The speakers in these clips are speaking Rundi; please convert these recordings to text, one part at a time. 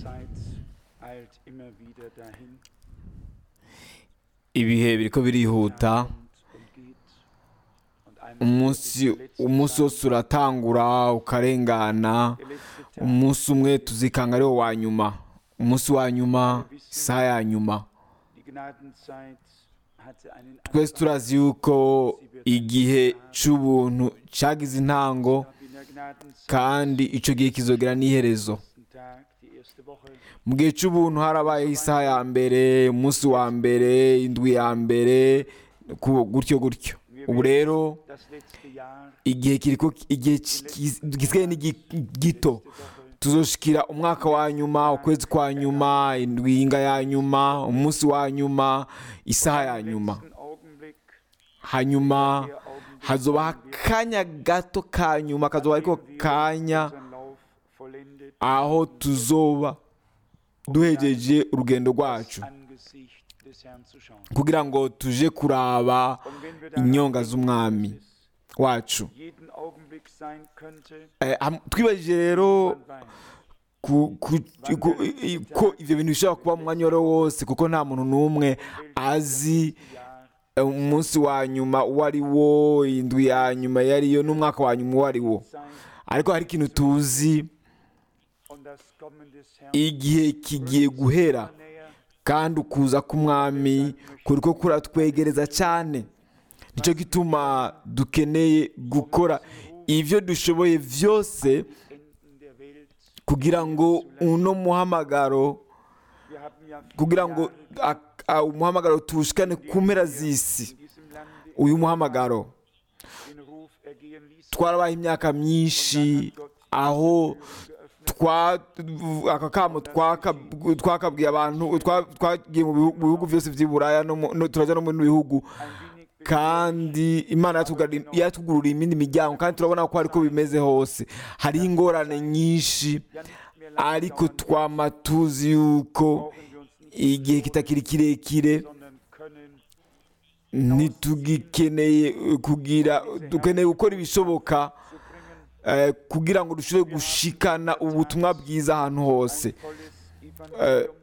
Zeit eilt immer wieder dahin ibihe biriko birihuta und, und geht. Und einmal umunsi wird es der letzte umunsi Tag, wose uratangura ukarengana der letzte Tag. umunsi umwe tuzikanga ariwo wa nyuma umunsi wa nyuma isaha ya nyuma Die Gnadenzeit hatte einen twese Anfang. turazi yuko igihe c'ubuntu cagize intango Ab in der Gnadenzeit, kandi ico gihe kizogera n'iherezo ersten Tag, die erste Woche, mu gihe c'ubuntu harabayeho isaha ya mbere umunsi wa mbere indwi ya mbere ku- gutyo gutyo ubu rero das letzte Jahr, igihe kiriko igihe ki- ki- gisigaye ni gi- gito letzte Woche, tuzoshikira umwaka wa nyuma ukwezi kwa nyuma indwinga ya nyuma umunsi wa nyuma isaha ya nyuma letzten Augenblick, hanyuma der Augenblick, hazobaho akanya gato ka nyuma kazoba ariko wenn wir kanya unseren Lauf vollendet aho tuzoba duhejeje urugendo rwacu das Angesicht des Herrn zu schauen. kugira ngo tuje kuraba Und wenn wir daran inyonga denken, z'umwami dass es wacu jeden Augenblick sein könnte, Eh, ham- twibajije rero man weiß, ku- ku- ku- i- ko ivyo bintu bishobora kuba mu mwanya uwari wo wose kuko nta muntu n'umwe azi Jahr eh, umunsi wa nyuma uwo ari wo indwi ya nyuma iyo ariyo n'umwaka wa nyuma uwo ari wo sein ariko hari ikintu tuzi und das Kommen des Herrn igihe kigiye guhera näher. kandi ukuza k'umwami kuriko kuratwegereza cyane nicyo gituma dukeneye gukora ivyo dushoboye vyose Enden der Welt. kugira ngo uno muhamagaro Wir haben ja viele kugira ngo Jahre ak- a- umuhamagaro tuwushikane ku mpera z'isi in diesem Lande uyu muhamagaro den Ruf ergehen ließen. twarabaye imyaka myinshi aho twa aka kamo twaka- twakabwiye abantu twa- twagiye mu bihu- mu bihugu byose by'i buraya no mu- no- turaja no mu bindi bihugu Ein wenig kandi imana yatugari- yatugururiye imindi miryango kandi turabona ko ariko bimeze hose hariho ingorane nyinshi ja nicht mehr lange ariko dauern, twama tuzi yuko brauchen wir uns nicht igihe kitakiri kirekire sondern können ntitugikeneye eh, kugira dukeneye gukora ibishoboka zu bringen eh, kugira ngo dushobore gushikana ubutumwa bwiza ahantu hose ein volles Evangelium,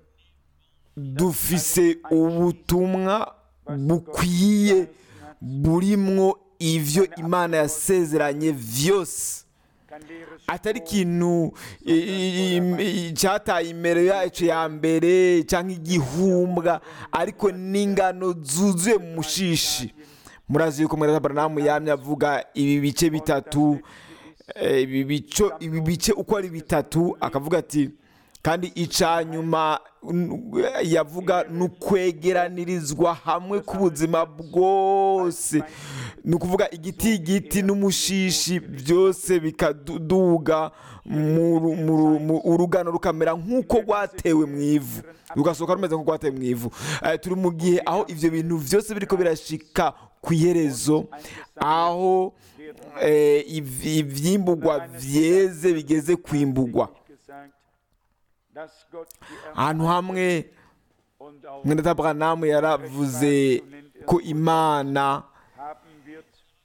dufise ubutumwa bukwiye burimwo ivyo imana yasezeranye vyose kein leeres atari Stroh, ikintu i- i- i- i- cyataye imbere yacu ya mbere cyangwa igihumbwa ariko n'ingano zuzuye mu mushishi murazi yuko mwera baranamu yamye avuga ibi bice bitatu eh, ibi bico ibi bice uko ari bitatu akavuga ati kandi ica nyuma n- yavuga n'ukwegeranirizwa hamwe k'ubuzima bwose ni ukuvuga igiti igiti n'umushishi byose bikaduga mu ru- mu ru- mu- urugano rukamera nk'uko rwatewe mu ivu rugasohoka rumeze nk'uko rwatewe mu ivu Eh, turi mu gihe aho ibyo bintu byose biriko birashika ku iherezo aho eh, iv- ivyimburwa vyeze bigeze kwimbugwa gesagt, dass Gott die ahantu hamwe und auch mwene Aburahamu yaravuze ko imana haben wird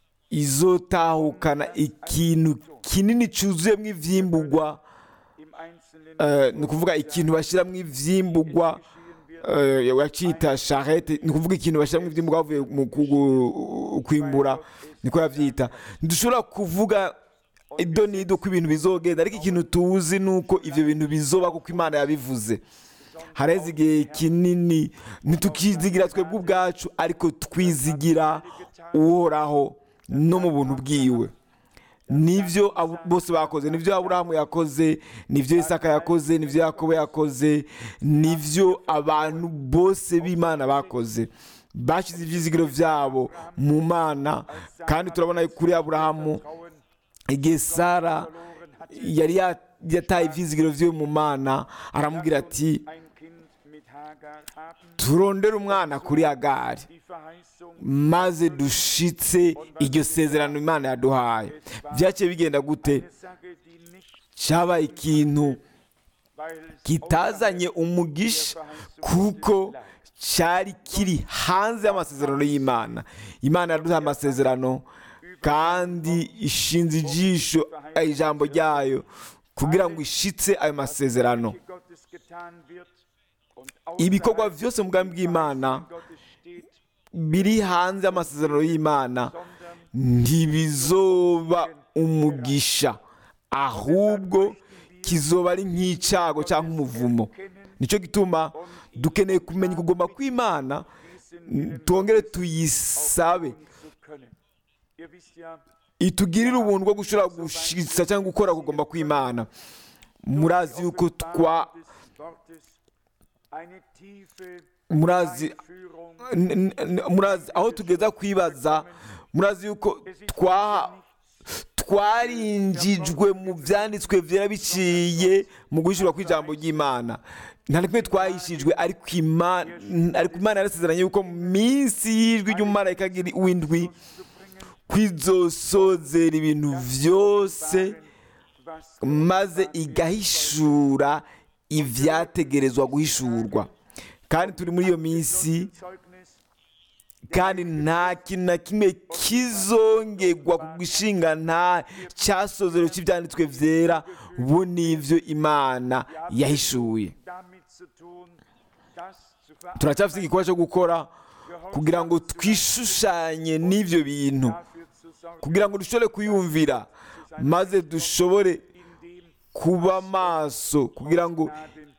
izotahukana ikintu kinini cyuzuyemo ivyimburwa im Einzelnen eh, ni ukuvuga ikintu bashyiramo ivyimburwa geschehen wird. eh, wacita charrette ni ukuvuga ikintu bashyiramo ivyimburwa bavuye mu kugu- kwimbura niko yavyita ntidushobora kuvuga ido n'ido ko ibintu bizogenda ariko ikintu tuzi ni uko ivyo bintu bizoba kuko imana yabivuze hareze igihe kinini ntitukizigira twebwe ubwacu ariko twizigira uhoraho no mu buntu bwiwe nibyo abo- bose bakoze nibyo aburahamu yakoze nibyo isaka yakoze nibyo yakobo yakoze nibyo abantu bose b'imana bakoze bashyize ibyizigiro byabo mu mana kandi turabona kuri aburahamu Frauen igihe sara verloren hatte, yari ya- yataye ibyizigiro byiwe mu mana aramubwira ati ein Kind mit Hagar haben, turondere umwana kuri agari die Verheißung maze dushitse iryo sezerano imana yaduhaye byaciye bigenda gute eine Sache, die nicht, cyabaye ikintu weil es kitazanye umugisha kuko cyari kiri hanze y'amasezerano y'imana imana yaduhaye amasezerano kandi ishinze ijisho ijambo ryayo kugira ngo ishitse ayo masezerano Gottes getan getan wird und ibikorwa außerhalb byose mu bwami bw'imana Verheißungen Gottes steht, biri hanze y'amasezerano y'imana sondern ntibizoba umugisha ahubwo kizoba ari nk'icyago cyangwa umuvumo nicyo gituma dukeneye kumenya kugomba kw'imana diesen twongere tuyisabe zu können. Ihr wisst ja, itugirire ubuntu bwo gushobora gushitsa cyangwa gukora kugomba kw'imana murazi yuko twa des Wortes eine tiefe murazi Führung n- n- murazi aho tugeza kwibaza murazi yuko twa twarinjijwe mu byanditswe byera biciye mu guhishurwa kw'ijambo ry'imana nta na kimwe twahishijwe ariko imana ariko imana yarasezeranye yuko mu minsi y'ijwi ry'umumarayika w'indwi kwizosozera ibintu byose was maze igahishura ibyategerezwa guhishurwa kandi turi muri iyo minsi Zeugnis kandi nta kintu na kimwe kizongerwa ku gishinga nta cyasozero cy'ibyanditswe byera bo n'ibyo imana yahishuye damit zu tun, das zu turacyafite igikorwa cyo gukora kugira ngo twishushanye n'ibyo bintu dafür zu sorgen, kugira ngo dushobore kuyumvira maze dushobore indem kuba maso kugira ngo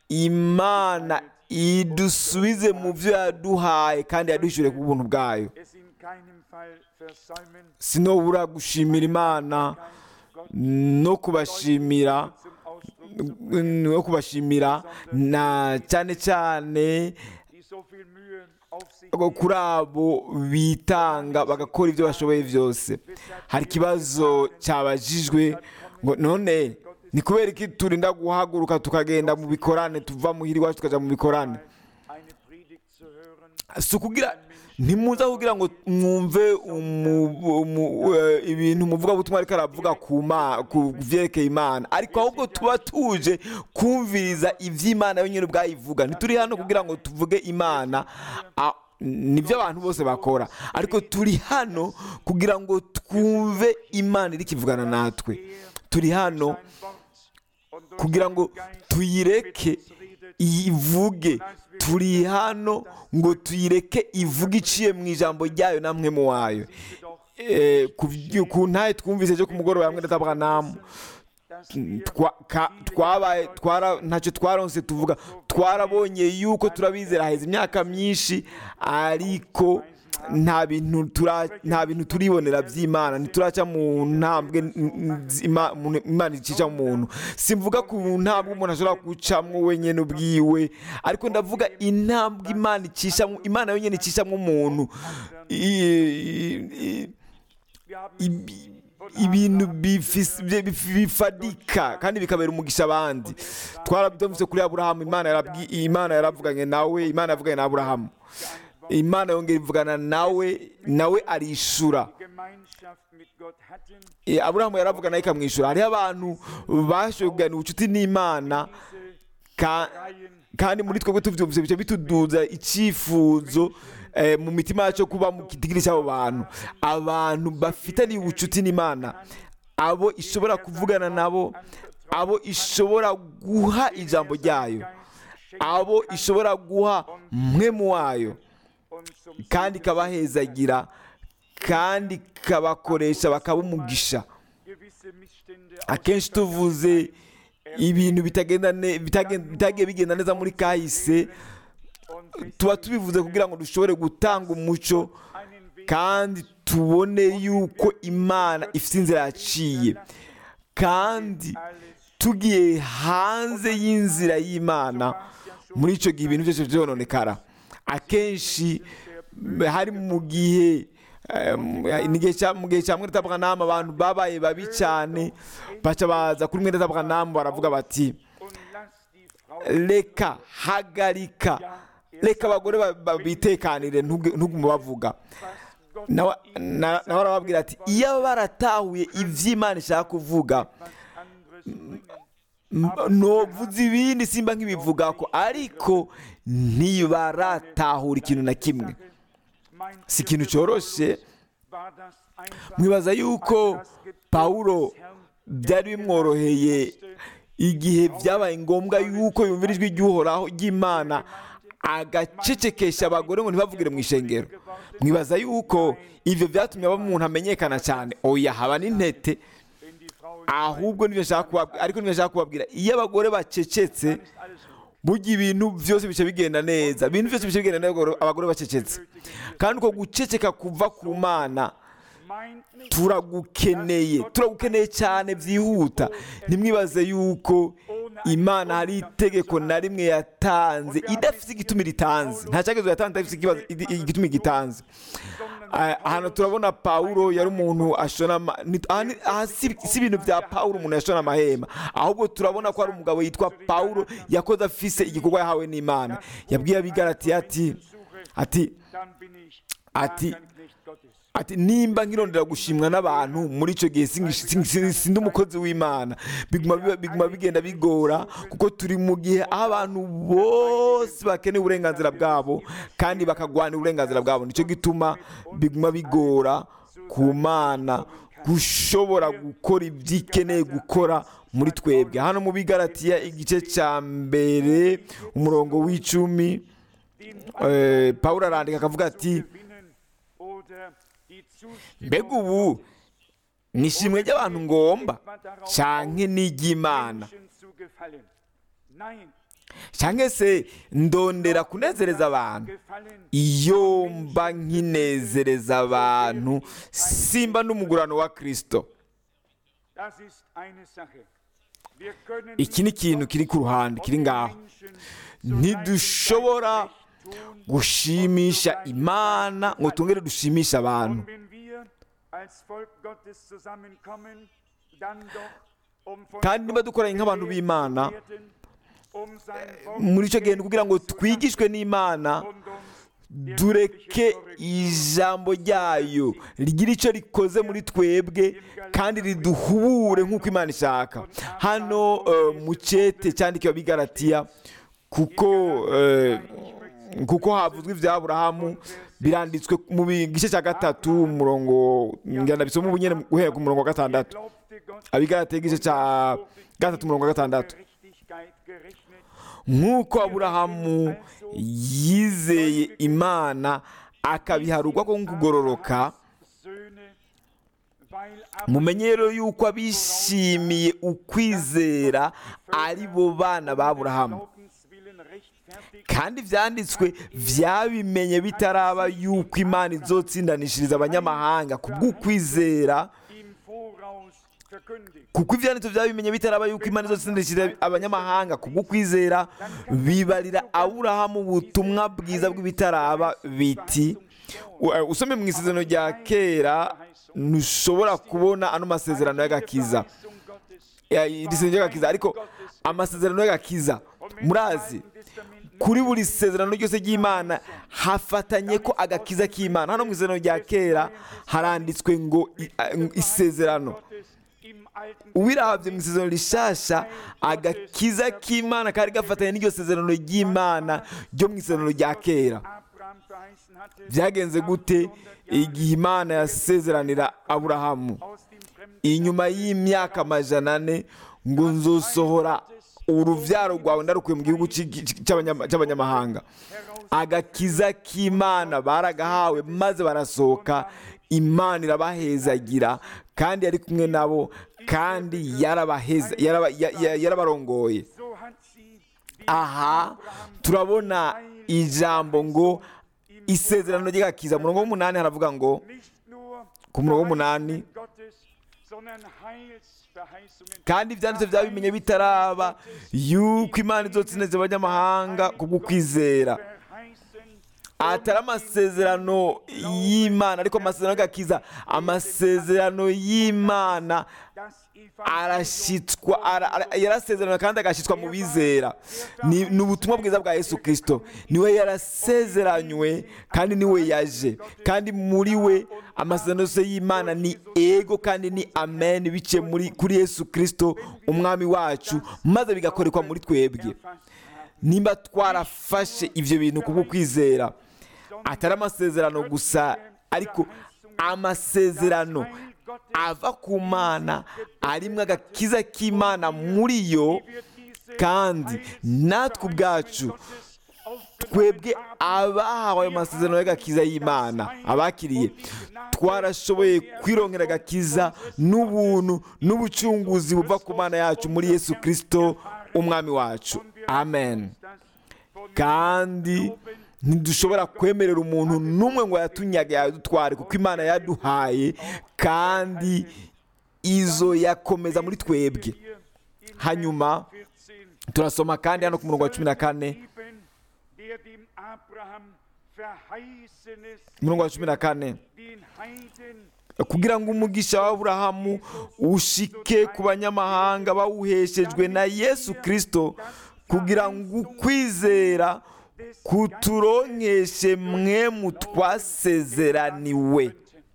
imana idusubize mu byo yaduhaye kandi yaduhishure ku buntu bwayo es in keinem Fall versäumen, sinobura gushimira imana Gott no kubashimira zum Ausdruck no kubashimira na cyane cyane die so viel Mühe auf sich ngo kuri abo bitanga bagakora ibyo bashoboye byose hari ikibazo cyabajijwe ngo none ni kubera iki turinda guhaguruka tukagenda mu bikorane tuva muhira iwacu tukajya mu bikorane eine Predigt zu hören, si ukugira ntimuza kugira ngo mwumve umu- umu- eh, ibintu umuvugabutumwa ariko aravuga ku ma- ku byerekeye imana ariko ahubwo tuba tuje kumviriza iby'imana yonyine ubwayivuga ntituri hano kugira ngo tuvuge imana ah, nibyo abantu bose bakora ariko turi hano kugira ngo twumve imana iri kivugana natwe turi hano sein Wort und durch kugira ngo seinen Geist tuyireke mit uns redet, ivuge turi hano ngo tuyireke ivuge iciye mu ijambo ryayo namwe mu wayo jedoch, Eh, ku vy- ku ntaye twumvise cyo ku mugoroba hamwe ndatabwanamu dass wir Twa- ka- twabaye twara ntacyo twaronse tuvuga twarabonye yuko turabizera haheze imyaka myinshi ariko nta bintu tura- nta bintu turibonera by'imana ntituraca mu ntambwe n- n- z'Ima- mu- imana icisha mu muntu simvuga ku ntambwe umuntu ashobora gucamwo wenyine ubwiwe ariko ndavuga intambwe imana icishamwo imana yonyine icishamwo umuntu I- i- wir haben ibi- ibintu bifis- bi- bi- bifadika kandi bikabera umugisha abandi twarabyumvise kuri aburahamu imana yarabwi- imana yaravuganye nawe imana yavuganye na aburahamu imana yongera ivugana nawe nawe arishura Gemeinschaft mit Gott hatten, Eh, aburahamu yaravugana nawe ikamwishyura hariho abantu bashoboye kugirana ubucuti n'imana ka- Reihen kandi muri twebwe tubyumvise bice bituduza icyifuzo eh, mu mitima yacu kuba mu kitigiri cy'abo bantu abantu bafitaniye ubucuti n'imana abo ishobora kuvugana nabo abo ishobora guha ijambo ryayo abo ishobora guha mwe mu wayo und zum kandi ikabahezagira kandi ikabakoresha bakaba umugisha gewisse Missstände akenshi tuvuze ibintu bitagenda ne- bitagen- bitagiye bigenda neza muri kahise und tuba tubivuze kugira ngo dushobore gutanga umuco einen Weg kandi tubone yuko imana ifite inzira yaciye kandi alles tugiye hanze y'inzira y'imana muri icyo gihe ibintu byose byononekara akenshi hari mu gihe eh, mu gihe cya- mu gihe cya mwiritabwanama abantu babaye babi cyane baca baza kuri mwiritabwanama baravuga bati und lass die Frau reka hagarika reka abagore ba- ba- bitekanire ntuge- ntugume bavuga Gott nawe na- nawe arababwira ati iyo baratahuye iby'imana ishaka kuvuga was anderes bringen. m- novuze ibindi simba nk'ibivuga ko ariko ntibaratahura ikintu na kimwe Mein si ikintu cyoroshye war das einfach mwibaza yuko pawulo byari bimworoheye igihe byabaye ngombwa yuko yumvira ijwi ry'uhoraho ry'imana agacecekesha abagore ngo ntibavugire mu ishengero mwibaza yuko ibyo byatumye aba umuntu amenyekana cyane oya haba n'intete wenn die Frauen ahubwo nibyo nshaka kubabwira ariko nibyo nshaka kubabwira iyo abagore bacecetse ist alles gut. burya ibintu byose bice bigenda neza ibintu byose bice bigenda neza abagore- abagore bacecetse kandi uko guceceka kuva ku mana Meint nicht, turagukeneye turagukeneye cyane byihuta ntimwibaze yuko imana hari itegeko na rimwe yatanze idafite igituma ritanze nta cyagezo yatanze idafite ikibazo- igi- igituma gitanze Ah, ahantu turabona pawulo yari umuntu ashona ama- ni- aha ni- aha si si ibintu bya pawulo umuntu yashona amahema ahubwo turabona ko hari umugabo yitwa pawulo yakoze afise igikorwa yahawe n'imana yabwiye abigaratiye ati ati dann bin ich Ati- gar kein Knecht Gottes. ati nimba nkirondera gushimwa n'abantu muri icyo gihe singi- singi- singi- sindi umukozi w'imana biguma biba- biguma bigenda bigora kuko turi mu gihe aho abantu bose bakeneye uburenganzira bwabo kandi bakagwanira uburenganzira bwabo nicyo gituma biguma bigora ku mana gushobora gukora ibyo ikeneye gukora muri twebwe hano mu bigaratiya igice cya mbere umurongo w'icumi eh, pawulo arandika akavuga ati Gewinnen oder die Zustimmung mbega ubu ni ishimwe ry'abantu ngomba canke n'iry'imana Menschen zu gefallen. Nein, canke se ndondera kunezereza abantu gefallen iyo mba nkinezereza abantu simba n'umugurano wa kristo Das ist eine Sache. Wir können iki ni ikintu kiri ku ruhande kiri ngaho ntidushobora gushimisha imana ngo tungere dushimishe abantu Und wenn wir als Volk Gottes zusammenkommen, dann doch um von kandi niba Gott dukoranye nk'abantu gelehrt b'imana zu werden, um sein Wort muri icyo gihe ni kugira ngo zu twigishwe n'imana lassen und uns der dureke göttliche Korrektur ijambo ryayo rigira icyo rikoze muri twebwe kandi riduhubure nk'uko imana ishaka hano eh, mu cyete cyandikiwe abigaratiya kuko eh, kuko havuzwe ibya aburahamu biranditswe mu bi- gice cya gatatu umurongo ngenda bisoma ubu nyine guhera ku murongo wa gatandatu glaubte Gott abigaratiya igice cya gatatu umurongo wa gatandatu Gerechtigkeit gerechnet, nk'uko aburahamu yizeye imana akabiharugwa ko kugororoka Söhne, weil mumenye rero yuko abishimiye ukwizera ari bo bana ba aburahamu Glaubenswillen rechtfertigt kandi ibyanditswe byabimenye bitaraba yuko imana izotsindanishiriza abanyamahanga ku bw'ukwizera im Voraus verkündigt. kuko ibyanditswe byabimenye bitaraba yuko imana izotsindanishiriza abanyamahanga ku bw'ukwizera bibarira aburahamu ubutumwa bwiza bw'ibitaraba biti U- usome mu isezerano rya kera ntushobora kubona ano masezerano y'agakiza Verheißung Gottes Ya, iri sezerano ry'agakiza ariko amasezerano y'agakiza murazi Testament kuri buri sezerano ryose ry'imana hafatanye ko agakiza k'imana hano mu isezerano rya kera haranditswe ngo i- a- isezerano Gottes im Alten ubirahabye mu isezerano rishasha agakiza k'imana kari gafatanye n'iryo sezerano ry'imana ryo mu isezerano rya kera Abraham verheißen hatte, byagenze gute igihe imana yasezeranira aburahamu aus dem Fremden inyuma y'imyaka amajana ane ngo nzosohora urubyaro rwawe ndarukuye mu gihugu cy'i- cy'abanyama- cy'abanyamahanga agakiza k'imana baragahawe maze barasohoka imana irabahezagira kandi yari kumwe nabo kandi yarabaheza yaraba- ya- ya- yarabarongoye so hat sie die aha turabona ijambo ngo isezerano ry'agakiza murongo w'umunani haravuga ngo nicht nur ku murongo w'umunani Verheißungen Gottes, sondern Heilsverheißungen kandi ibyanditse byabimenye bitaraba yuko imana izotsineze abanyamahanga kubwo kwizera verheißen atari amasezerano y'imana ariko amasezerano y'agakiza amasezerano y'imana das Evangelium arashyitswa ara- ara- yarasezerana kandi agashyitswa mu bizera ni ni ubutumwa bwiza bwa yesu kirisito niwe yarasezeranywe kandi niwe yaje kandi muri we amasezerano yose y'imana ni ego kandi ni amen biciye muri kuri yesu kirisito umwami wacu maze bigakorerwa muri twebwe erfasst haben. nimba twarafashe ibyo bintu kubwo kwizera atari amasezerano gusa ariko amasezerano ava ku mana arimo agakiza k'imana muri yo kandi natwe ubwacu twebwe abahawe ayo masezerano y'agakiza y'imana abakiriye twarashoboye kwirongera agakiza n'ubuntu n'ubucunguzi buva ku mana yacu muri yesu kirisito umwami wacu amen kandi ntidushobora kwemerera umuntu n'umwe ngo yatunyaga yadutware kuko imana yaduhaye kandi izo yakomeza muri twebwe hanyuma turasoma kandi hano ku murongo wa cumi na kane umurongo wa cumi na kane kugira ngo umugisha wa Aburahamu ushike ku banyamahanga bawuheshejwe na yesu kirisito kugira ngo ukwizera kuturonkeshe mwe mu twasezeraniwe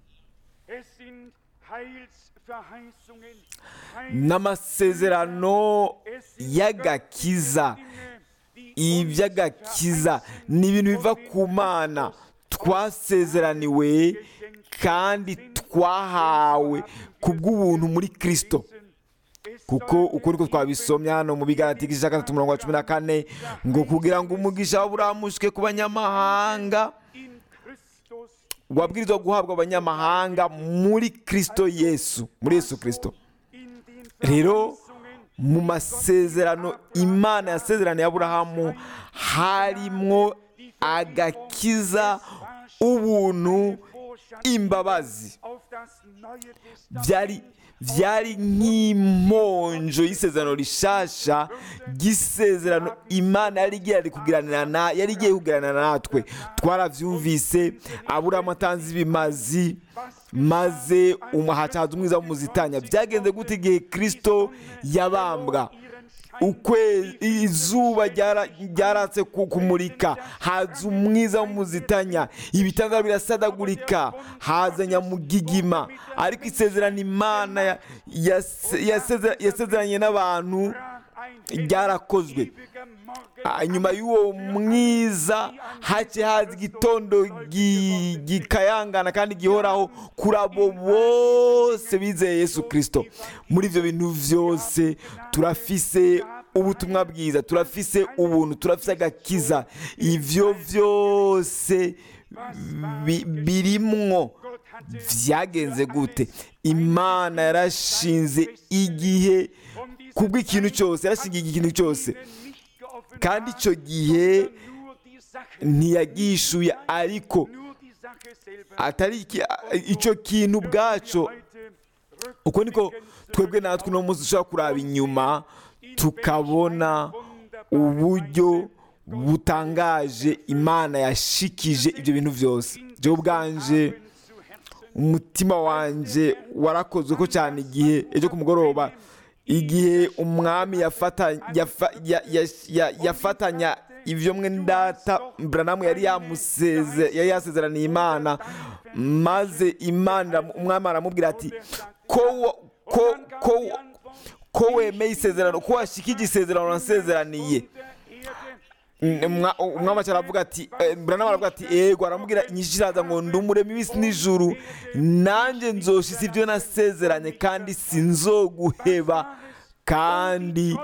n'amasezerano y'agakiza iby'agakiza ni ibintu biva ku mana twasezeraniwe kandi twahawe ku bw'ubuntu muri kirisito kuko uko niko twabisomye hano mu bigarati igice cya gatatu mirongo cumi na kane ngo kugira ngo umugisha waburamushwe ku banyamahanga wabwirizwa guhabwa abanyamahanga muri kirisito yesu muri yesu kirisito rero mu masezerano imana yasezeraniye aburahamu harimo agakiza ubuntu imbabazi byari byari nk'imponjo y'isezerano rishasha ry'isezerano imana yari igiye kugiranira yari igiye kugiranira natwe twarabyumvise aburahamu atanze ibimazi maze umuhacaza umwiza w'umuzitanya byagenze gute igihe kirisito yabambwa izuba ryaratse kumurika haza umwiza w'umuzitanya ibitanda birasadagurika haza nyamugigima ariko isezerano imana yasezeranye n'abantu ryarakozwe nyuma y'uwo mwiza hace haza igitondo gikayangana kandi gihoraho kuri abo bose bizeye yesu kirisito muri ibyo bintu byose turafise ubutumwa bwiza turafise ubuntu turafise agakiza ibyo byose birimwo byagenze gute imana yarashinze igihe kubw'ikintu cyose yarashingiye ikintu cyose kandi icyo gihe ntiyagishuye ariko atari icyo kintu ubwacyo uko niko twebwe natwe uno munsi dushobora kuraba inyuma tukabona uburyo butangaje imana yashikije ibyo bintu byose byo ubwanje umutima wanjye warakozwe ko cyane igihe ejo ku mugoroba igihe umwami yafatanya ibyo mwendata buranamu yari yari yasezeraniye imana maze imana umwami aramubwira ati ko wemeye isezerano ko washikije isezerano nasezeraniye umwami aravuga ati buranamu aravuga ati yego aramubwira inyinshi iraza ngo ndumuremo ibisi n'ijuru nanjye nzoshyize ibyo nasezeranye kandi sinzoguheba kandi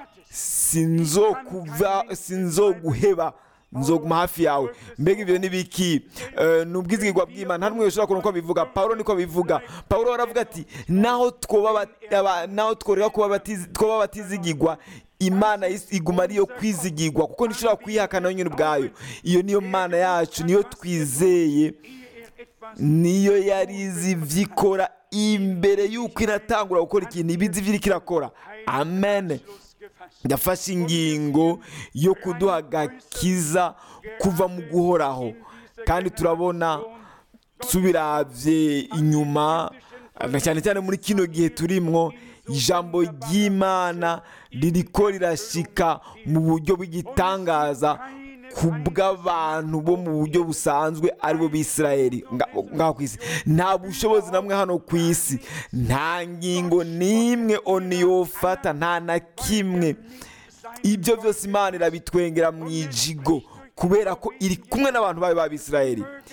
sinzoguheba nzoguma hafi yawe mbega ibyo ni biki ni ubwizigirwa bw'imana nta n'umwe ushobora kubona uko bivuga paul niko bivuga paul aravuga ati naho tworeka kuba batizigirwa imana iguma ariyo kwizigirwa kuko ntishobora kuyihakana yonyine ubwayo iyo niyo mana yacu niyo twizeye niyo yari izi ibyo ikora imbere y'uko inatangura gukora ikintu ibizi ibyo iriko irakora amen yafashe ingingo yo kuduha agakiza kuva mu guhoraho kandi turabona tubirabye inyuma cyane cyane muri kino gihe turimwo ijambo ry'imana ririko rirashika mu buryo bw'igitangaza ku bw'abantu bo mu buryo busanzwe aribo b'isirayeli ngaho ku isi nta bushobozi namwe hano ku isi nta ngingo n'imwe oni yofata nta na kimwe ibyo byose imana irabitwengera mu ijigo kubera ko iri kumwe n'abantu bayo b'abisirayeli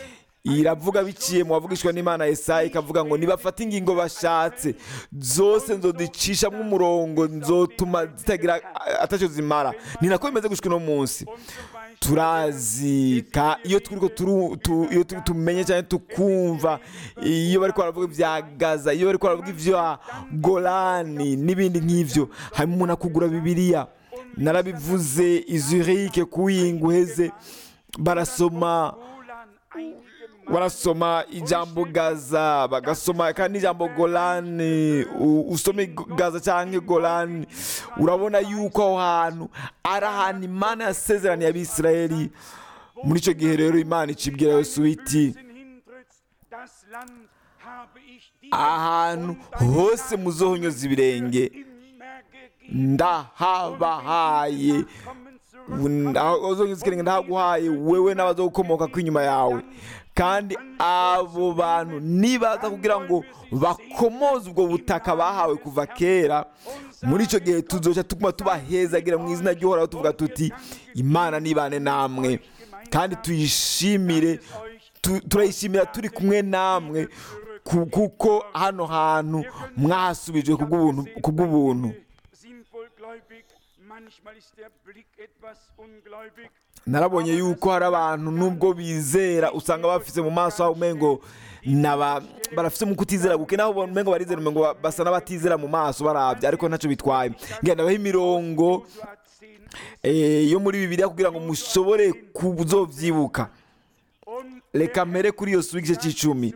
iravuga biciye mu bavugishwa n'imana Yesaya ikavuga ngo nibafate ingingo bashatse zose nzodicishamo umurongo nzotuma zitagira atacyo zimara ni nako bimeze gushika uno munsi und so weiter. turazi ka iyo turiko turu- tu- iyo tu- tumenye cyane tukumva iyo bariko baravuga ibya gaza iyo bariko baravuga ibya golani n'ibindi nk'ivyo hanyuma umuntu akugura bibiliya narabivuze izurike kuwinga uheze barasoma Golan einige Mal barasoma ijambo gaza bagasoma kandi n'ijambo golani u- usome gaza cyangwa golani urabona yuko aho hantu ari ahantu imana yasezeraniye abisirayeli muri icyo gihe rero imana icibwira yosuwa iti Füßen hintrittst, das Land habe ich dir ahantu hose muzohonyoza ibirenge immer gegeben. ndahabahaye Kommen zurück. aho uzongeza ikirenge ndahaguhaye wewe n'abazogukomoka ko inyuma yawe kandi abo bantu nibaza kugira ngo bakomoze ubwo butaka bahawe kuva kera muri icyo gihe tuzoca tuguma tubahezagira mu izina ry'uhoraho tuvuga tuti imana nibane namwe kandi tuyishimire tu- turayishimira turi kumwe namwe ku- kuko hano hantu mwahasubijwe kubw'ubuntu kubw'ubuntu Sind wohl gläubig, manchmal ist der Blick etwas ungläubig. narabonye yuko hari abantu nubwo bizera usanga bafise mu maso habo umengo naba barafise mu kutizera guke naho ubona umengo barizera umengo ba- basa n'abatizera mu maso barabye ariko ntacyo bitwaye ngenda baho imirongo Josua 10 eh, yo muri bibiliya kugira ngo mushobore kuzovyibuka und reka mpere kuri yosuwa igice cy'icumi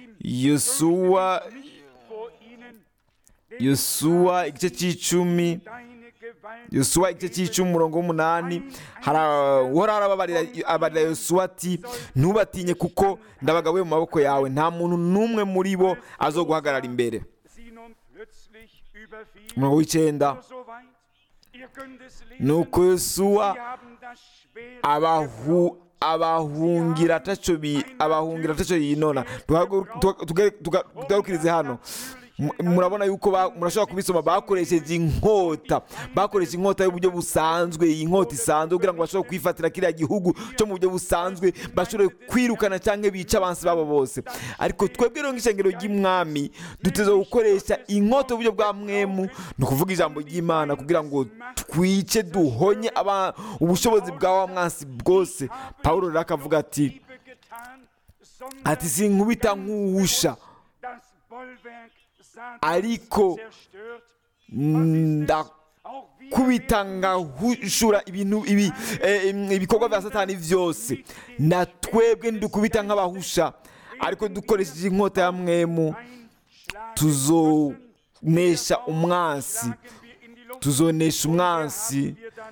yosuwa vor ihnen, denn yosuwa igice cy'icumi deine Gewalt yosuwa igice cy'icumi umurongo w'umunani uhora arababarira abarira yosuwa ati ntubatinye kuko ndabagabuye mu maboko yawe nta muntu n'umwe muri bo azoguhagarara imbere sie nun plötzlich überfiel. umurongo w'icyenda Nur so weit. Ihr könnt es lesen. nuko yosuwa Sie haben das Schwert abahu abahungira ataco bi abahungira ataco yinona Tuhagu- tuga- tuga- tuga- tugarukirize hano Mu- murabona yuko ba- murashobora kubisoma bakoresheje inkota bakoresheje inkota y'uburyo busanzwe iyi nkota isanzwe kugira ngo bashobore kwifatira kiriya gihugu cyo mu buryo busanzwe bashobore kwirukana cyangwa bica abansi babo bose ariko twebwe rero nk'ishengero ry'umwami duteze gukoresha inkota y'uburyo bwa mwemu ni ukuvuga ijambo ry'imana kugira ngo twice duhonye aba- ubushobozi bwa wa mwansi bwose pawulo rero akavuga ati Liebe getan, sondern ati sinkubita nk'uwusha das Bollwerk Satans ariko zerstört. ndakubita ngahushura ibintu ibi eh, im- ibikorwa bya satani byose na twebwe ndukubita nk'abahusha ariko dukoresheje inkota ya mwemu tuzonesha umwansi tuzonesha umwansi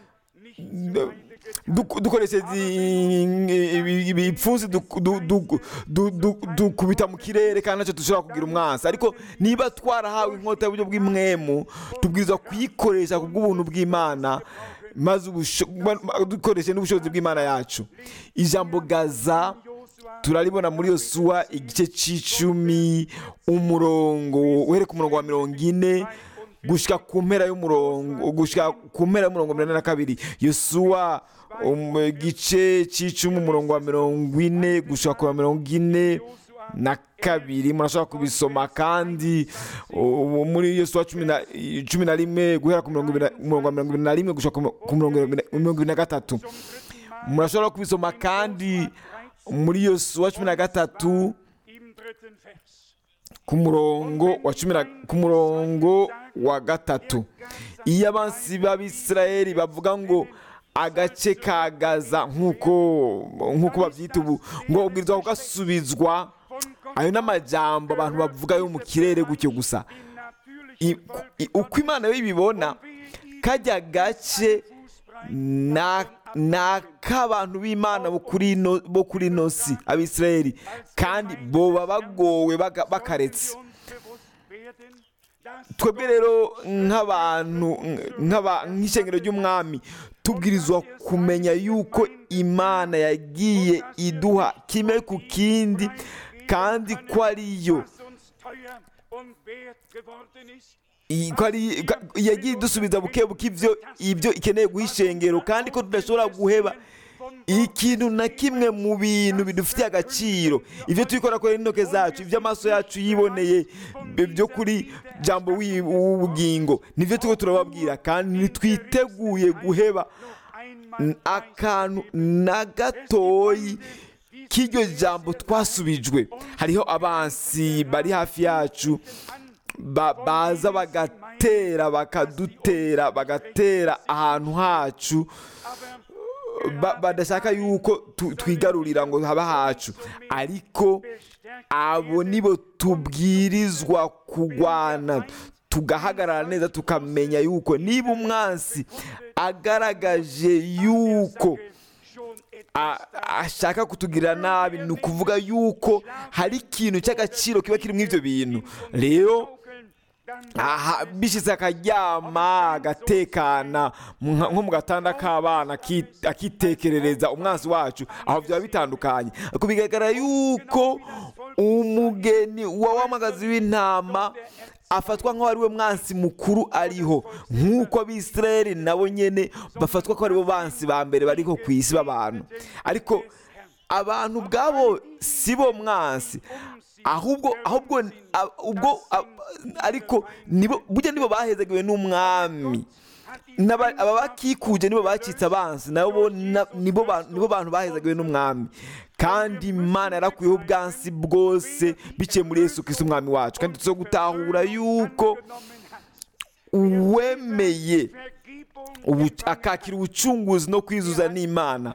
Duk- dukoresheje i- ibi- ibipfunsi duk- du- du- du- du- dukubita mu kirere kandi ntacyo dushobora kugira umwansi ariko niba twarahawe inkota y'uburyo bw'imwemu tubwirizwa kuyikoresha ku bw'ubuntu bw'imana maze ubusho- ma- dukoreshe n'ubushobozi bw'imana yacu ijambo gaza turaribona muri yosuwa igice cy'icumi umurongo uhereka umurongo wa mirongo ine gushyika ku mpera y'umurongo gushyika ku mpera y'umurongo mirongo ine na kabiri yosuwa um, igice cy'icumi umurongo wa mirongo ine gushyika ku wa mirongo ine na kabiri murashobora kubisoma kandi uh, muri yosuwa cumi na cumi na rimwe guhera ku mirongo ibiri na- umurongo wa mirongo ibiri na rimwe gushyika ku ku mirongo ibiri na- mirongo ibiri na gatatu murashobora kubisoma kandi muri yosuwa cumi na gatatu Im dritten Vers. ku murongo wa cumi na ku murongo wa gatatu iyo abansi b'abisirayeli bavuga ngo agace ka gaza nk'uko nk'uko babyita ubu ngo ubwirizwa kugasubizwa ayo ni amajambo abantu bavuga yo mu kirere gutyo gusa I- i- uko imana yo ibibona kajya gace na ni ak'abantu b'imana bo kuri ino- bo kuri ino si abisirayeli kandi boba bagowe baga- bakaretse twebwe rero nk'abantu nk'aba- nk'ishengero ry'umwami tubwirizwa kumenya yuko imana yagiye iduha kimwe ku kindi kandi ko ariyo iyi- ko ari ka- yagiye idusubiza buke buke ibyo ibyo ikeneye guha ishengero kandi ko tudashobora guheba ikintu na kimwe mu bintu bidufitiye agaciro ibyo turi gukora n'intoke zacu ibyo amaso yacu yiboneye byo kuri jambo w'ubugingo nibyo turi turababwira kandi ntitwiteguye guheba akantu na gatoyi k'iryo jambo twasubijwe hariho abansi bari hafi yacu baza bagatera bakadutera bagatera ahantu hacu badashaka yuko twigarurira ngo haba hacu ariko abo nibo tubwirizwa kurwana tugahagarara neza tukamenya yuko niba umwansi agaragaje yuko ashaka kutugirira nabi ni ukuvuga yuko hari ikintu cy'agaciro kiba kiri muri ibyo bintu rero bishyitse akaryama agatekana nko mu gatanda k'abana akitekerereza umwansi wacu aho byaba bitandukanye bigaragara yuko umugeni w'amagazi w'intama afatwa nk'aho ari we mwansi mukuru ariho nk'uko abisirayeli nabo nyine bafatwa ko aribo bansi ba mbere bariho ku isi b'abantu ariko abantu ubwabo si bo mwansi ahubwo ahubwo ubwo ariko burya nibo bahezagiwe n'umwami aba bakikuje nibo bacitse abansi nabo nibo bantu bahezagiwe n'umwami kandi imana yarakuyeho ubwansi bwose biciye muri Yesu Kristo umwami wacu kandi tuzo gutahura yuko uwemeye akakira ubucunguzi no kwizuza n'imana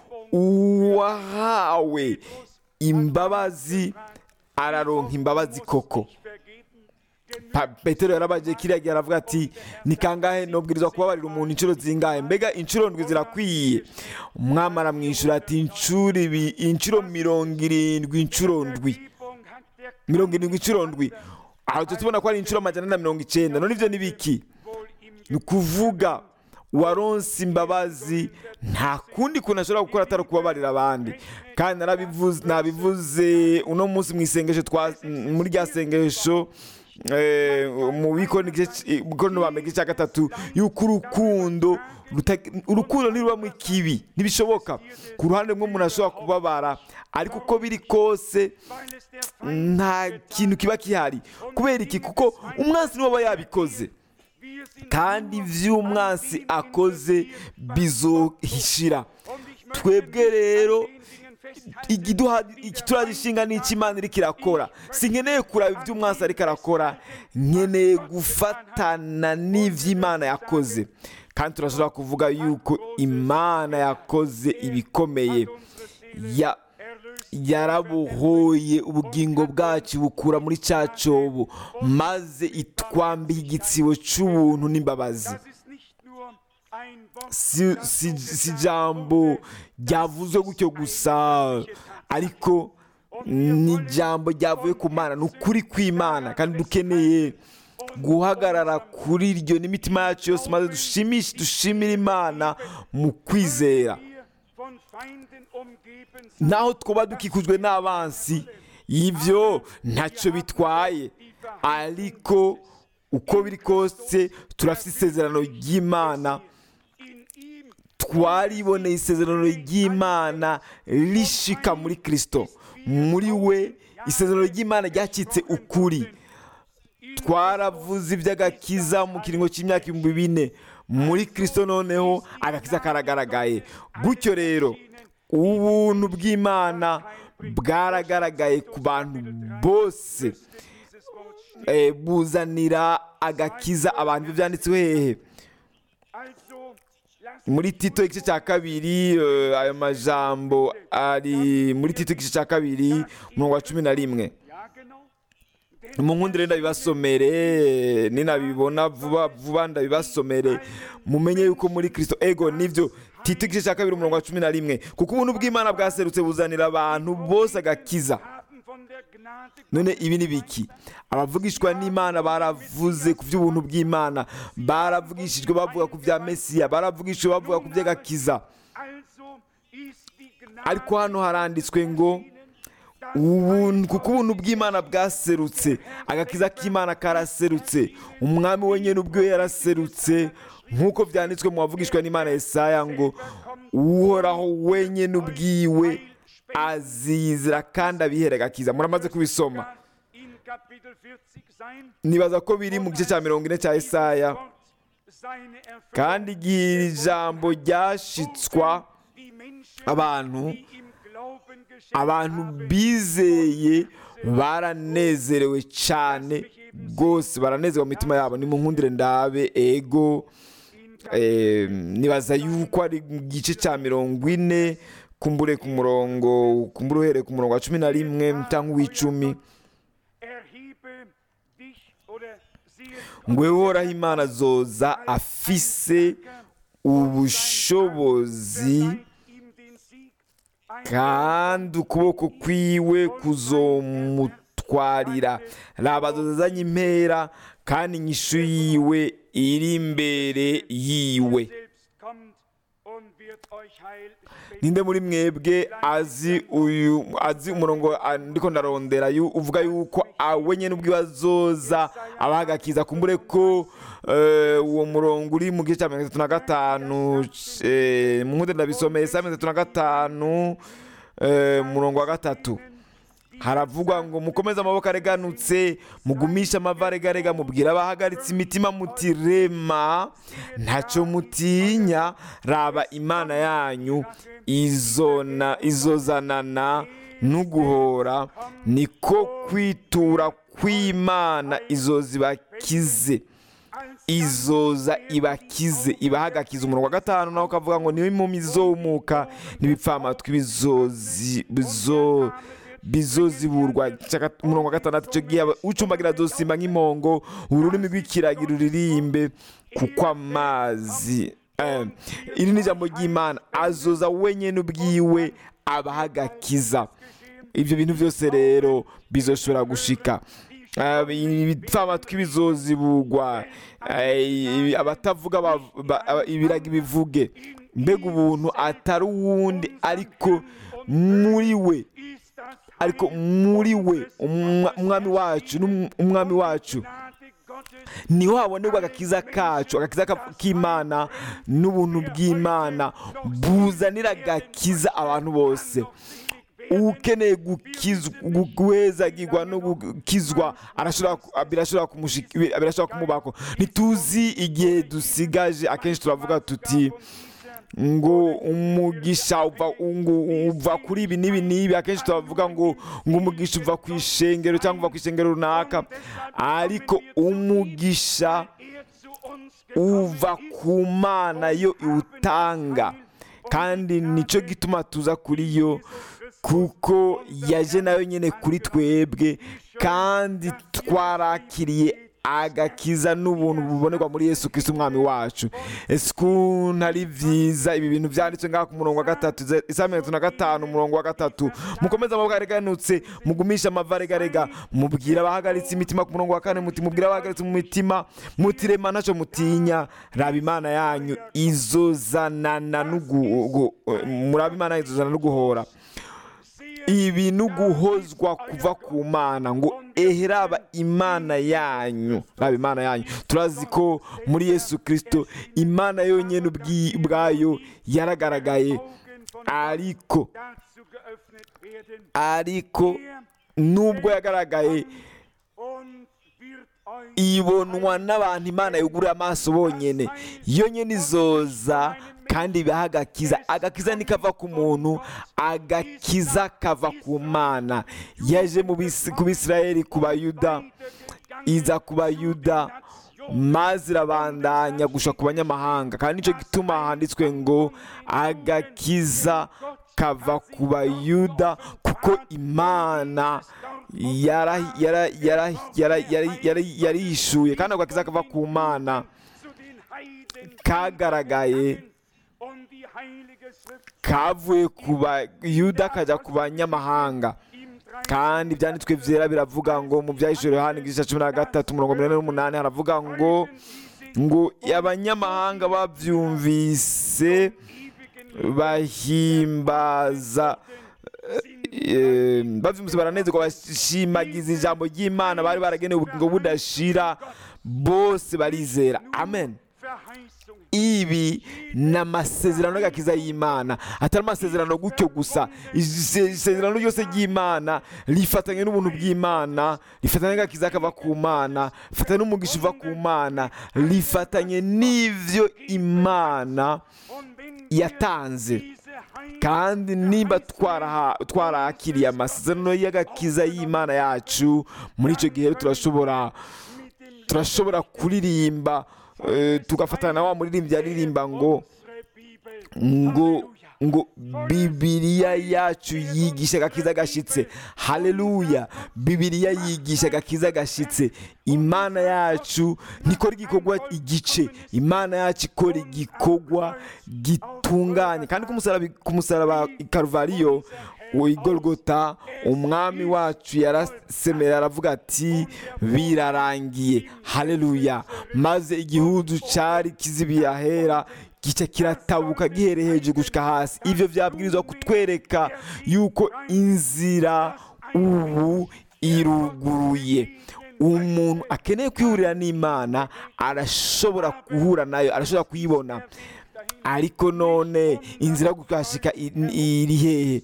uwahawe imbabazi araronka imbabazi koko petero yarabaje kiriya gihe aravuga ati ni kangahe nubwirizwa kubabarira umuntu inshuro zingahe mbega inshuro ndwi zirakwiye umwami aramwishyura ati inshuro ibi inshuro mirongo irindwi inshuro ndwi mirongo irindwi inshuro ndwi aho tubona ko ari inshuro amajana na mirongo icyenda none ibyo ni biki ni ukuvuga waronse imbabazi nta kundi kuntu ashobora gukora atari ukubabarira abandi kandi nabivuze uno munsi mu isengesho muri rya sengesho mu bikorano bambega icya gatatu y'uko urukundo urukundo ntirubamo ikibi ntibishoboka ku ruhande rumwe umuntu ashobora kubabara ariko uko biri kose nta kintu kiba gihari kubera iki kuko umwansi niwe aba yabikoze kandi ibyo umwansi akoze bizohishira twebwe rero turagishinga n'icyo imana iri kirakora si nkeneye kuraba ibyo umwansi ariko arakora nkeneye gufatana n'ibyo imana yakoze kandi turashobora kuvuga yuko imana yakoze ibikomeye yarabohoye ubugingo bwacu bukura muri cya cyobo maze itwambiye igitsibo cy'ubuntu n'imbabazi si ijambo ryavuzwe gutyo gusa ariko ni ijambo ryavuye ku mana ni ukuri kw'imana kandi dukeneye guhagarara kuri iryo n'imitima yacu yose maze dushimishe dushimire imana mu kwizera naho twaba dukikujwe n'abansi y'ibyo ntacyo bitwaye ariko uko biri kose turafite isezerano ry'imana twariboneye isezerano ry'imana rishika muri kirisito muri we isezerano ry'imana ryacitse ukuri twaravuze iby'agakiza mu kiringo cy'imyaka ibihumbi bine muri kirisito noneho agakiza karagaragaye gutyo rero ubuntu bw'imana bwaragaragaye ku bantu bose buzanira agakiza abantu ibyo byanditswe hehe muri tito igice cya kabiri ayo majambo ari muri tito igice cya kabiri umurongo wa cumi na rimwe mu nkundire ndabibasomere ninabibona vuba vuba ndabibasomere mumenye yuko muri kirisito ego nibyo tito igice cya kabiri umurongo wa cumi na rimwe kuko ubuntu bw'imana bwaserutse buzanira abantu bose agakiza none ibi ni biki abavugishwa n'imana baravuze ku by'ubuntu bw'imana baravugishijwe bavuga ku bya mesiya baravugishijwe bavuga ku by'agakiza ariko hano haranditswe ngo kuko ubuntu bw'imana bwaserutse agakiza k'imana karaserutse umwami wenyine ubwo yaraserutse nk'uko byanditswe mu bavugishwa n'imana Yesaya ngo uhoraho wenyine ubwiwe azizira kandi abiherega akiza muramaze kubisoma in Kapitel 40 sein. nibaza ko biri mu gice cya mirongo ine cya Yesaya Wort seine Erfüllung. kandi igihe iri jambo ryashitswa Die Menschen, abantu die im Glauben geschenkt abantu haben, bizeye baranezerewe cyane rwose baranezerewe mu mitima yabo nimunkundire ndabe ego eh, nibaza yuko ari mu gice cya mirongo ine kumbure ku murongo kumbure uhereye ku murongo wa cumi na rimwe cyangwa uw'icumi erhebe dich oder siehe ngo uhoraho imana zoza afise ubushobozi ihm den Sieg ein kandi ukuboko kwiwe kuzomutwarira raba zozazanye impera kandi inyishu yiwe iri imbere yiwe selbst kommt und wird euch Heil spenden. ninde muri mwebwe azi uyu azi umurongo ah, ndiko ndarondera yu- uvuga yuko awenye n'ubwo azoza abahagakiza kumbure ko eh, uwo murongo uri mu gice cya mirongo itatu na gatanu eh, mu nkundi ndabisomeye saa mirongo itatu na gatanu eh, murongo wa gatatu haravugwa ngo mukomeze amaboko areganutse mugumishe amava aregarega mubwire abahagaritse imitima muti rema ntacyo mutinya raba imana yanyu izona izozanana n'uguhora niko kwitura kw'imana izoza ibakize izoza ibakize ibahagakiza umurongo wa gatanu nawe ukavuga ngo niwe impumyi zizumuka n'ibipfamatwi bizozi bizo bizoziburwa Cya- umurongo wa gatandatu icyo gihe aba- ucumbagira azosimba nk'impongo ururimi rw'ikiragi ruririmbe kuko amazi eh, iri ni ijambo ry'imana azoza wenyine ubwiwe abahagakiza ibyo bintu byose rero bizoshobora gushika Ah, ibipfamatwi bizozibugwa eh, abatavuga bav- ba- aba- ibiragi bivuge mbega ubuntu atari uwundi ariko muri we Ist das ariko muri we umwa- umwami wacu n'um- umwami wacu Gnade Gottes niho habonerwa agakiza kacu agakiza ka- k'imana n'ubuntu bw'imana buzanira agakiza abantu bose ukeneye gukizwa gu- guhezagirwa no gukizwa arashobora ku- birashobora kumushik- birashobora kumubako ntituzi igihe dusigaje akenshi turavuga tuti ngo umugisha uva ngo uva kuri ibi n'ibi n'ibi akenshi turavuga ngo ngo umugisha uva ku ishengero cyangwa uva ku ishengero runaka ariko umugisha er zu uns uva ku mana yo iwutanga kandi nicyo gituma tuza kuri yo kuko yaje nayo nyine kuri twebwe kandi twarakiriye agakiza n'ubuntu bubonerwa muri yesu kristo umwami wacu ese ukuntu ari byiza ibi bintu byanditswe ngaha ku murongo wa gatatu ze- isa mirongo itatu na gatanu umurongo wa gatatu mukomeze amaboko areganutse mugumishe amava aregarega mubwire abahagaritse imitima ku murongo wa kane muti mubwire abahagaritse mu mitima mutirema ntacyo mutinya raba imana yanyu izozanana n'ugu- muraba imana yanyu izozanana n'uguhora ibi ni uguhozwa kuva ku mana ngo ehe raba imana yanyu raba imana yanyu turazi ko muri yesu kirisito imana yonyine ubwi- ubwayo yaragaragaye Augen von ariko dazu geöffnet werden ariko er nubwo yagaragaye und wird euch ibonwa n'abantu imana yugurura amaso bonyine yo nyine izoza kandi ibaha agakiza agakiza nikava ku muntu agakiza kava ku mana yaje mu Bisi- ku bisirayeli ku bayuda iza ku bayuda maze irabandanya gusha ku banyamahanga kandi nicyo gituma handitswe ngo agakiza kava ku bayuda kuko imana yara- yara- yara- yara- yara- yara- yarishuye kandi ako gakiza kava ku mana zu den Heiden kagaragaye und die heilige Schrift kavuye ku bayuda kajya ku banyamahanga im drei kandi ibyanditswe byera biravuga ngo mu byahishuriwe hano igice cya cumi na gatatu mirongo mirongo n'umunani haravuga ngo ngo abanyamahanga babyumvise bahimbaza eh, babyumvise baranezerwa bashimagiza ijambo ry'imana bari baragenewe ubugingo budashira bose barizera amen Verheißung ibi ni amasezerano y'agakiza y'imana atari amasezerano gutyo gusa Ise- isezerano ryose ry'imana rifatanye n'ubuntu bw'imana rifatanye n'agakiza kava ku mana rifatanye n'umugisha uva ku mana rifatanye n'ivyo imana Und wenn yatanze diese Heil kandi niba twaraha- twarakiriye amasezerano y'agakiza y'imana yacu muri icyo gihe rero turashobora mit dem turashobora kuririmba eh, tugafatana na wa muririmbyi aririmba ngo unsere Bibel ngo ngo bibiliya yacu yigisha agakiza gashitse haleluya bibiliya yigisha agakiza gashitse imana yacu ntikora igikorwa igice imana yacu ikora igikorwa gitunganye kandi ku musaraba ku musaraba i karuvariyo i Golgota umwami wacu yarasemera aravuga ati birarangiye haleluya maze igihudu cyari kizibiye ahera gica kiratabuka gihereye hejuru gushika hasi ivyo vyabwirizwa kutwereka yuko inzira ubu iruguruye umuntu akeneye kwihurira n'imana arashobora guhura nayo arashobora kuyibona ariko none inzira yo kuhashika i- iri hehe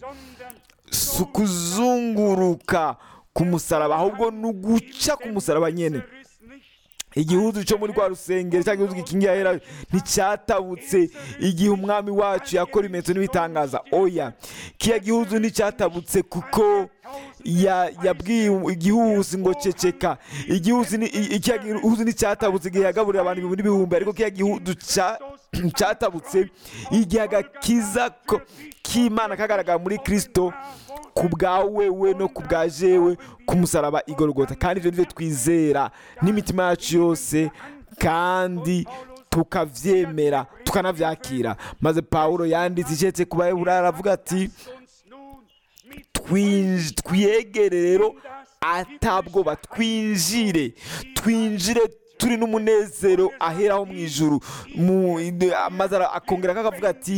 si ukuzunguruka ku musaraba ahubwo ni uguca ku musaraba nyene ist nicht igihuzu cyo muri rwa rusengero cyangwa igihuzu gikingiye ahera nticyatabutse igihe umwami wacu yakora ibimenyetso n'ibitangaza oya kiya gihuzu nticyatabutse kuko ya- yabwiye igihuzi ngo ceceka igihuzi ni- i- kiya gihuzu nticyatabutse igihe yagaburira abantu ibihumbi n'ibihumbi ariko kiya gihuzu cya- cyatabutse igihe agakiza ko- k'imana kagaragara muri kristo ku bwawe we no ku bwa jewe ku musaraba igorogota kandi ibyo nibyo twizera n'imitima yacu yose kandi tukavyemera tukanavyakira maze pawulo yanditse icetse ku bayeburayo aravuga ati uns nun mit "Twinj- twiyegere rero atabwoba twinjire twinjire turi n'umunezero aheraho mu ijuru Mu- maze ara- akongera akavuga ati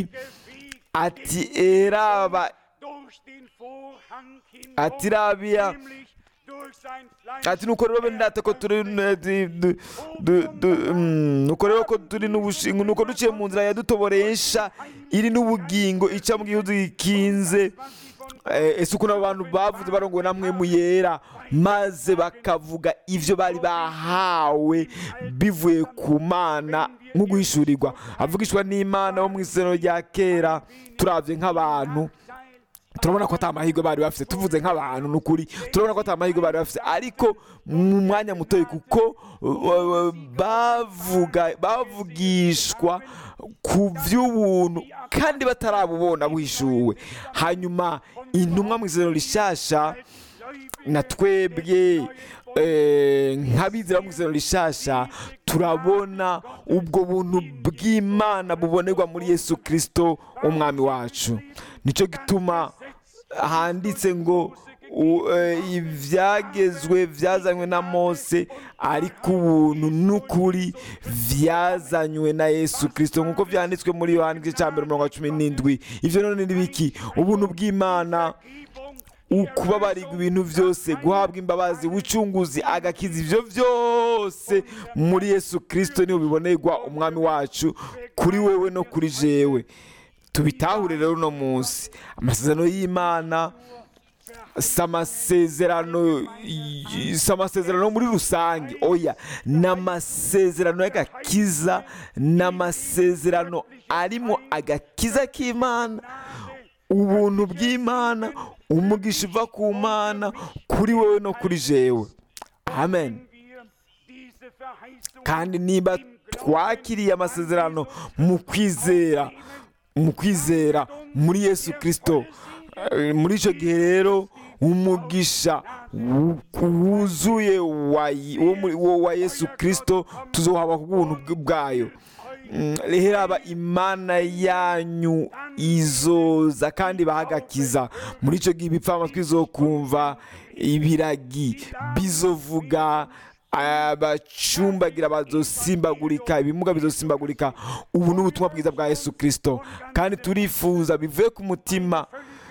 ati eraba durch den Vorhang hindurch, ati rabiya nämlich durch sein Fleisch ati nuko rero bene data ko turi n- du- du- du- du- mm, nuko rero ko turi n'ubushingo nuko duciye mu nzira yadutoboresha iri n'ubugingo ica mu gihugu gikinze Eh, ese ukuntu abantu bavuze barongowe namwe mu yera maze bakavuga ivyo bari bahawe bivuye ku mana nko guhishurirwa avugishwa n'imana bo mu isezerano rya kera turavye nk'abantu turabona ko ata mahirwe bari bafite tuvuze nk'abantu ni ukuri turabona ko ata mahirwe bari bafite ariko mu mwanya mutoya kuko uh, bavuga bavugishwa ku by'ubuntu kandi batarabubona buhishuwe hanyuma intumwa mu isezerano rishasha na twebwe eh, nk'abizera mu isezerano rishasha turabona ubwo buntu bw'imana bubonerwa muri yesu kirisito umwami wacu nicyo gituma handitse ngo u- eh, ibyagezwe byazanywe na mose ariko ubuntu n'ukuri byazanywe na yesu kirisito nk'uko byanditswe muri yohani igice cya mbere umurongo cumi n'indwi ibyo none ni biki ubuntu bw'imana ukubabarirwa ibintu byose guhabwa imbabazi ubucunguzi agakiza ibyo byose muri yesu kirisito niho bibonerwa umwami wacu kuri wewe no kuri jewe tubitahure rero uno munsi amasezerano y'imana si amasezerano si amasezerano muri rusange oya ni amasezerano y'agakiza ni amasezerano arimo agakiza k'imana ubuntu bw'imana umugisha uva ku mana kuri wowe no kuri jewe amen wir diese Verheißung kandi niba twakiriye amasezerano mu kwizera mu kwizera muri yesu kirisito eh, muri icyo gihe rero umugisha wu- wuzuye wa wo muri- wo wa yesu kirisito tuzohaba ku bw'ubuntu bw- bwayo Mm, rero aba imana yanyu izoza kandi bahagakiza muri icyo gihe ibipfa amatwi izokumva ibiragi bizovuga abacumbagira bazosimbagurika ibimuga bizosimbagurika ubu ni ubutumwa bwiza bwa yesu kirisito kandi turifuza bivuye ku mutima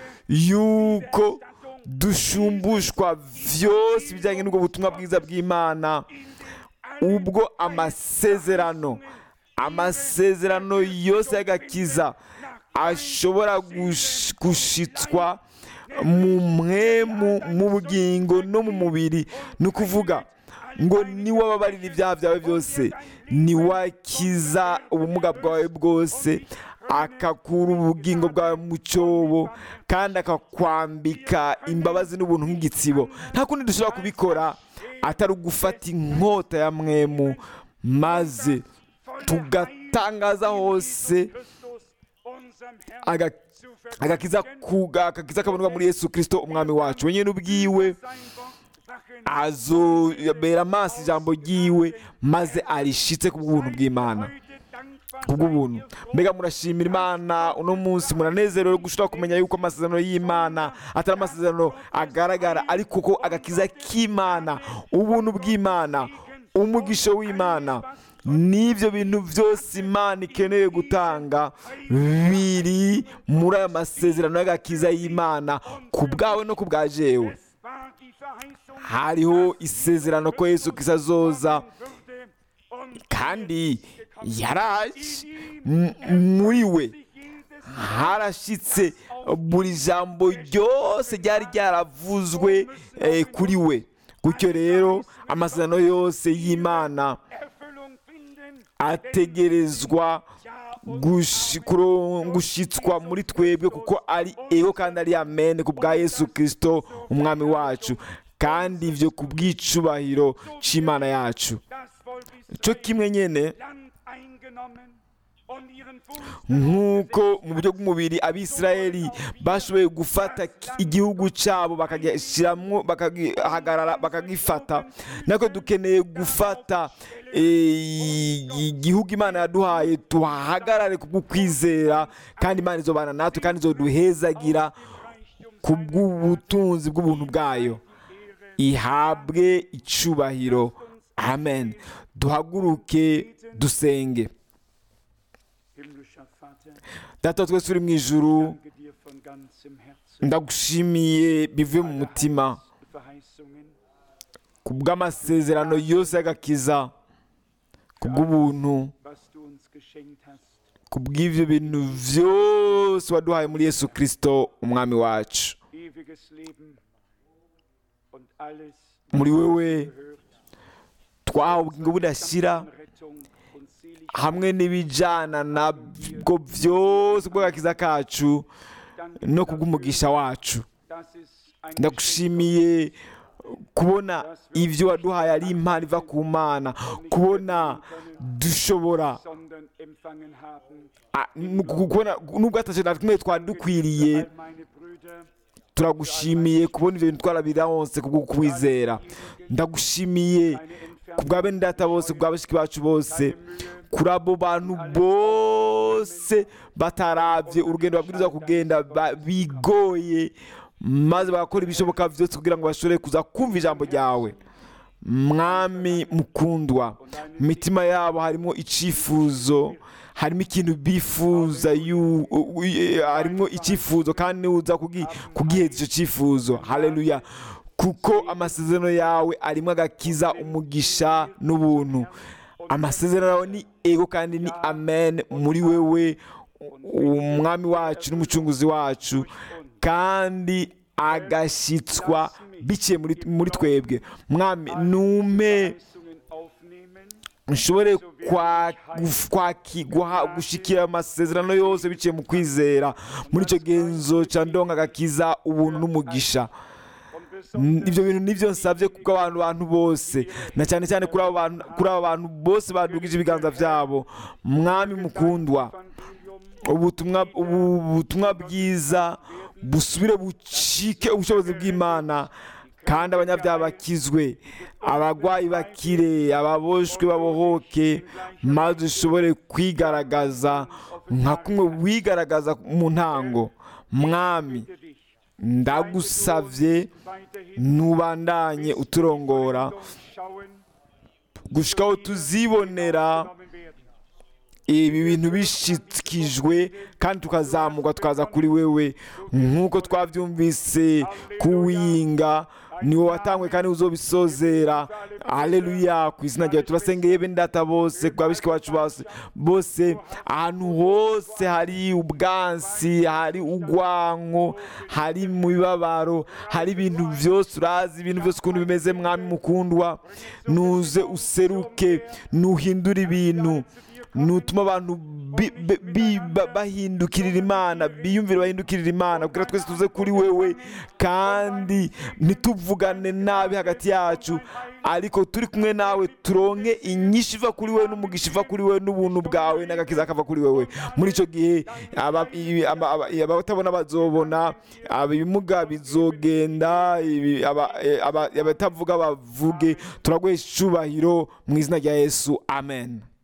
yuko dushumbushwa byose bijyanye n'ubwo butumwa bwiza bw'imana ubwo amasezerano amasezerano yose y'agakiza ashobora gush- gushitswa mu mwemu mu bugingo no mu mubiri ni ukuvuga ngo niwababarira ibyaha byawe byose niwakiza ubumuga bwawe bwose akakura ubugingo bwawe mu cyobo kandi akakwambika imbabazi n'ubuntu nk'igitsibo nta kundi dushobora kubikora atari ugufata inkota ya mwemu maze tugatangaza hose aga- agakiza kuga agakiza kaboneka muri yesu kirisito umwami wacu wenyine ubwiwe azobera amaso ijambo ryiwe maze arishitse ku bw'ubuntu bw'imana kubw'ubuntu mbega murashimira imana uno munsi muranezerewe gushobora kumenya yuko amasezerano y'imana atari amasezerano agaragara ariko ko agakiza k'imana ubuntu bw'imana umugisha w'imana n'ibyo bintu byose imana ikeneye gutanga biri muri aya masezerano y'agakiza y'imana ku bwawe no ku bwa jewe hariho isezerano ko yesu kiza azoza kandi yaraje M- muri we harashyitse buri jambo ryose ryari ryaravuzwe eh, kuri we gutyo rero amasezerano yose y'imana ategerezwa gushi- kuro- gushitswa muri twebwe kuko ari ego kandi ari amen ku bwa yesu kirisito umwami wacu kandi ibyo ku bw'icubahiro cy'imana yacu cyo kimwe nyine nk'uko mu buryo bw'umubiri abisirayeli bashoboye gufata ki- igihugu cyabo bakagishyiramo bakagihagarara bakagifata natwe dukeneye gufata eh, igihugu imana yaduhaye tuhahagarare ku bw'ukwizera kandi imana izobana natwe kandi izoduhezagira ku bw'ubutunzi bw'ubuntu bwayo ihabwe icubahiro amen duhaguruke dusenge Himmlischer Vater, data wa twese uri mu ijuru danke dir von ganzem Herzen. ndagushimiye bivuye mu mutima Verheißungen, ku bw'amasezerano yose y'agakiza ku bw'ubuntu was du uns geschenkt hast. ku bw'ibyo bintu byose waduhaye muri yesu kirisito umwami wacu Ewiges Leben und alles, muri wewe gehört. twahawe ubugingo budashyira Rettung und Seligkeit. hamwe n'ibijyana nabwo byose bw'agakiza kacu Danke no ku bw'umugisha wacu dass es ein ndagushimiye kubona ibyo waduhaye ari impano iva ku mana kubona dushobora sondern empfangen haben. Ah, nu- kubona nubwo atacyo na kimwe twari dukwiriye All meine Brüder, turagushimiye kubona ibyo bintu twarabironse kubwo kukwizera ndagushimiye eine ku bwa bene data bose ku bwa bashiki bacu bose kuri abo bantu bose batarabye urugendo babwiriza kugenda ba- bigoye maze bagakora ibishoboka byose kugira ngo bashobore kuza kumva ijambo ryawe mwami mukundwa mu mitima yabo harimo icyifuzo harimo ikintu bifuza yu- u- u- e- harimo icyifuzo kandi niwe uza kugi- kugiheza icyo cyifuzo haleluya kuko amasezerano yawe arimo agakiza umugisha n'ubuntu amasezerano yawe ni ego kandi ni amen muri wewe umwami wacu n'umucunguzi wacu kandi agashyitswa biciye muri, muri twebwe mwami nume Verheißungen aufnehmen, nshobore kwa- guf- kwaki- guha- gushikira amasezerano yose biciye mu kwizera muri icyo genzo cya ndonga agakiza ubuntu n'umugisha und N- besonders ibyo bintu nibyo nsabye kuko abantu bantu bose na cyane cyane kuri abo bantu kuri abo bantu bose badugije ibiganza byabo mwami mukundwa Evangelium ubutumwa ubu butumwa bwiza busubire bucike ubushobozi bw'imana kandi abanyabyaha bakizwe abarwayi bakire ababoshwe babohoke maze ushobore kwigaragaza nka kumwe wigaragaza mu ntango mwami bitte dich, ndagusavye weiterhin nubandanye uturongora schauen, gushikaho tuzibonera genommen werden. ibi bintu bishikijwe kandi tukazamurwa tukaza kuri wewe nk'uko twabyumvise kuwinga ni wowe watangwe kandi uzobisozera aleluya ku izina ryawe turasengeye bene data bose ku babishiki bacu bose bose ahantu hose hari ubwansi hari ugwanko hari mu bibabaro hari ibintu byose urazi ibintu byose ukuntu bimeze mwami mukundwa nuze useruke nuhindure ibintu nutuma abantu bi- bi- bi- ba- bahindukirira imana biyumvire bahindukirira imana kugira twese tuze kuri wewe kandi ntituvugane nabi hagati yacu ariko turi kumwe nawe turonke inyinshi iva kuri wewe n'umugisha iva kuri wewe n'ubuntu bwawe n'agakiza kava kuri wewe muri icyo gihe aba- i- aba- aba- abatabona bazobona ibimuga bizogenda ibi- aba- eh, aba- abatavuga bavuge turaguha icyubahiro mu izina rya yesu amen